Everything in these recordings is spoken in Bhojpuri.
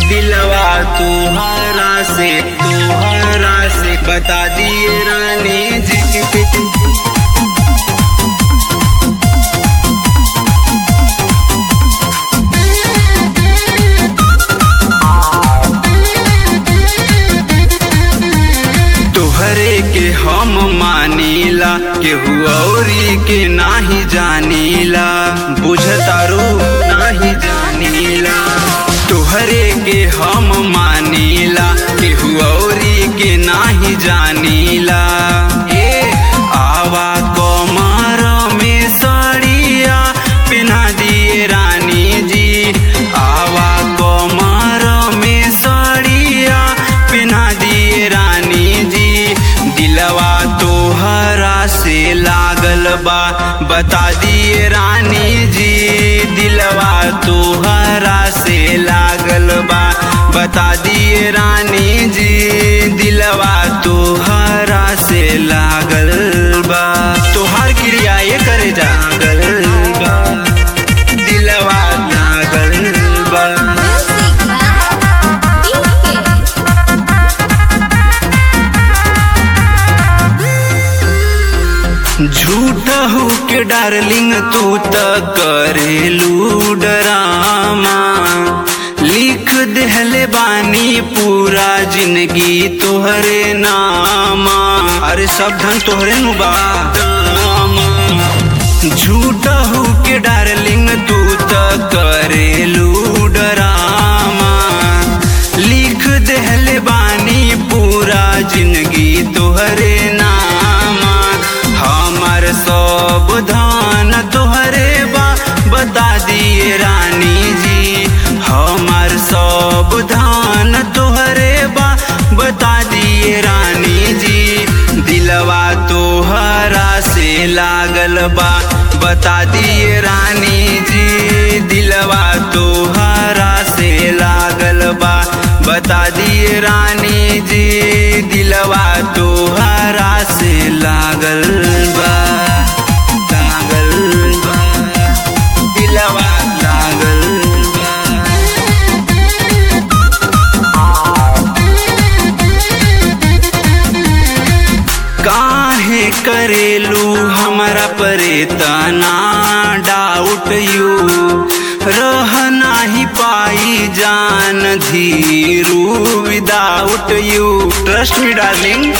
दिलवा तुहरा से तुहरा से बता दिए रानी जी तोहरे के हम मानीला केहू औरी के नाही जानीला बुझतारू नाही जानीला तोहरे के हम मानीला केहू औरी के नाही जानीला ए आवा कमर में सड़िया पिन्हा दिए रानी जी आवा कमर में सड़िया पिन्हा दिए रानी जी दिलवा तोहरा से लागल बा बता दिए रानी जी दिलवा तोहरा से लागल बा बता दिए रानी जी दिलवा तोहरा से लागल बा तोहार क्रिया ये करे जागल बा दिलवा लागल बा झूठ हो के डार्लिंग तू त करेलू डरामा लिख देहले बानी पूरा जिंदगी तोहरे नामा अरे सब धन तोहरे नु बा झूठ हो के डार्लिंग तू त करेलू डरामा लिख देहले बानी पूरा जिंदगी तोहरे नामा हमर सब धान तोहरे बा बता दिए रानी जी हमर सब धान तोहरे बा बता दिए रानी जी दिलवा तोहरा से लागल बा बता दिए रानी जी दिलवा तोहरा से लागल बा बता दिए रानी जी दिलवा तोहरा से लागल बा लागल बा दिलवा लागल बा काहे करेलू हमरा परे तना डाउट यू रह नाही पाई जान Dhiru without you trust me darling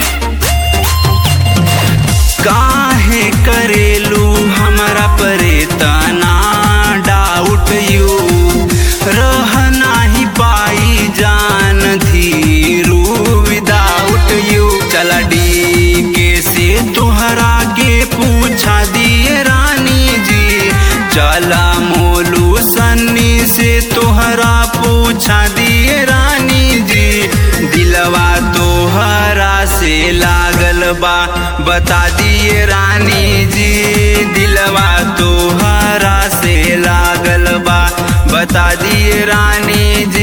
काहे करेलू हमरा परे तना डाउट यू रह नाही पाई जान धीरू विदाउट यू चला डी के से तोहरा के पूछा दिए रानी जी चला मोलू सन्नी से तोहरा पूछा दिए रानी जी दिलवा तोहरा से लागल बा बता दिए रानी जी दिलवा तोहरा से लागल बा बता दिए रानी जी